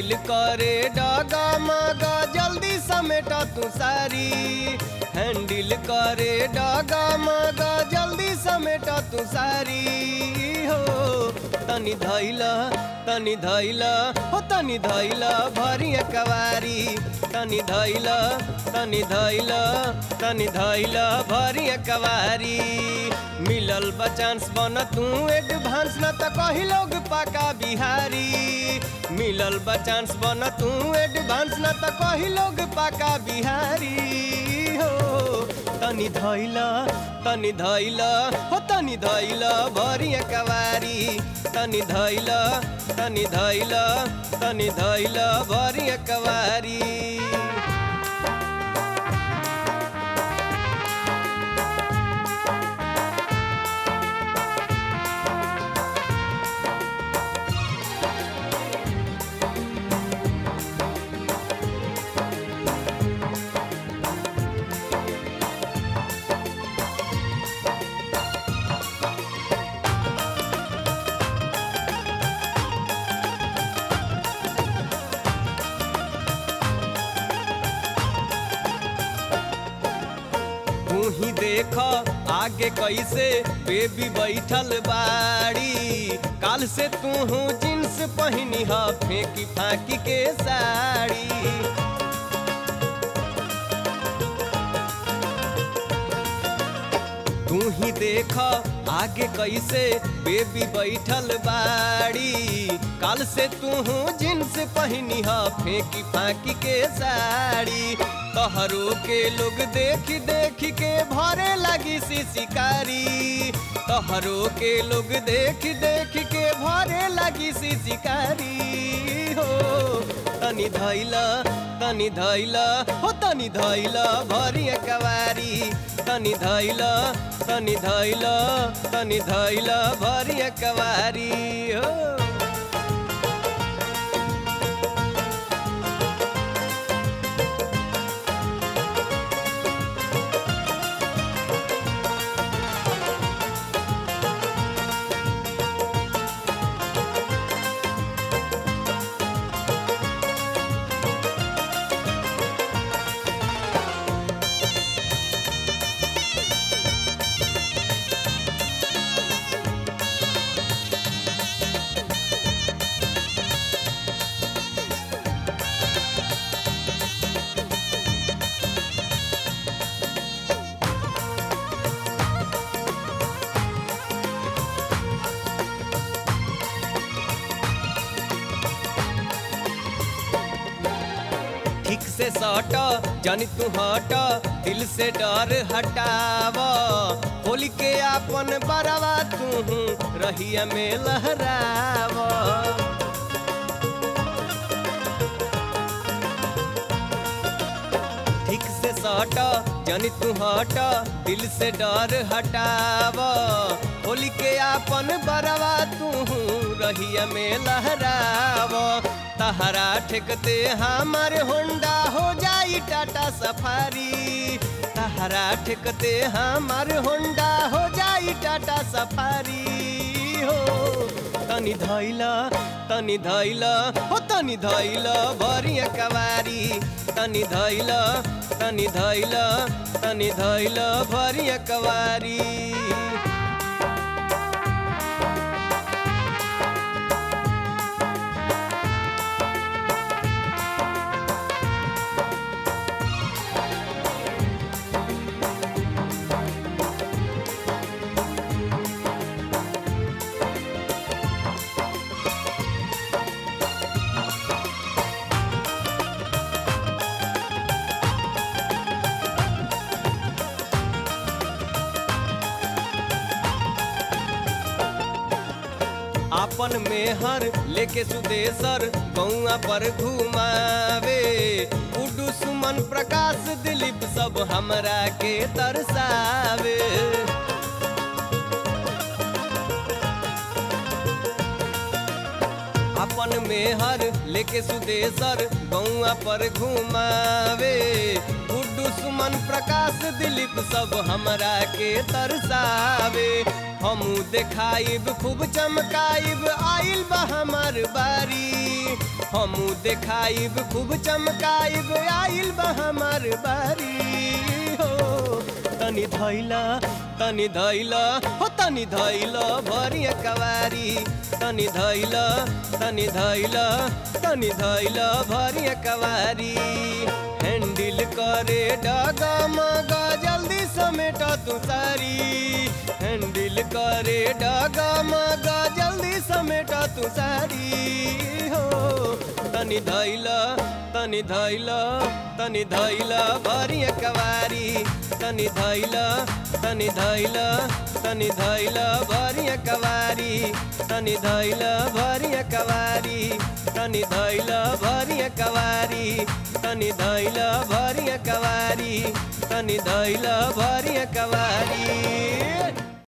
handle करे डगा मगा जल्दी समेट तू सारी हैंडल करे डगा मगा जल्दी समेट तू सारी हो तनी धैला तनी धैला हो तनी धैला भरी कवारी तनी धैला तनी धैला तनी धैला भरी कवारी मिलल बचांस बन तू एडवांस न त कही लोग पाका बिहारी मिलल बचांस बन तू एडवांस न त कही लोग पाका बिहारी हो तनी धैला तनी धैला हो तनी धैला भरी कवारी तनी धैला तनी धैला तनी धैला भरी कवारी तू ही देख आगे कैसे बेबी बैठल बाड़ी काल से तू हूँ जींस पहनी ह फेंकी फाकी के साड़ी तू ही देख आगे कैसे बेबी बैठल बाड़ी काल से तू हूँ जींस पहनी ह फेंकी फाकी के साड़ी तहरो के लोग देख देख के भरे लगी सी शिकारी तहरो के लोग देख देख के भरे लगी सी शिकारी हो तनी धैला तनी धैला हो तनी धैला भरी कवारी तनी धैला तनी धैला तनी धैला भरी कवारी हो ठीक से सट जानी तू हट दिल से डर हटाव होली के आपन बरवा तू रहिया में लहराव ठीक से सट जानी तू हट दिल से डर हटाव होली के आपन बरवा तू रहिया में लहराव तहरा ठेकते हमारे होंडा हो जाई टाटा सफारी तहरा ठेकते हमारे होंडा हो जाई टाटा सफारी हो तनी धैला तनी धैला हो तनी धैला भरी कवारी तनी धैला तनी धैला तनी धैला भरी कवारी आपन मेहर लेके सुदेशर गौआ पर घुमावे उडू सुमन प्रकाश दिलीप सब हमरा के तरसावे अपन मेहर लेके सुदेशर गौआ पर घुमावे गुड्डू सुमन प्रकाश दिलीप सब हमरा के तरसावे हमू देखाइब खूब चमकाइब आइल बा हमार बारी हमू देखाइब खूब चमकाइब आइल बा हमार बारी हो तनी धैला तनी धैला हो तनी धैला भरिया कवारी तनी धैला तनी धैला तनी धैला भरिया कवारी हैंडल करे डगा मगा जल्दी समेट तू सारी हैंडल करे डगा मगा जल्दी समेट तू सारी हो तनी धैला तनी धैला तनी धैला भरिया कवारी तनी धैला तनी धैला तनी धैला भरिया कवारी तनी धैला भरिया कवारी तनी धैला भरिया कवारी तनी धैला भरिया कवारी तनी धैला भरिया कवारी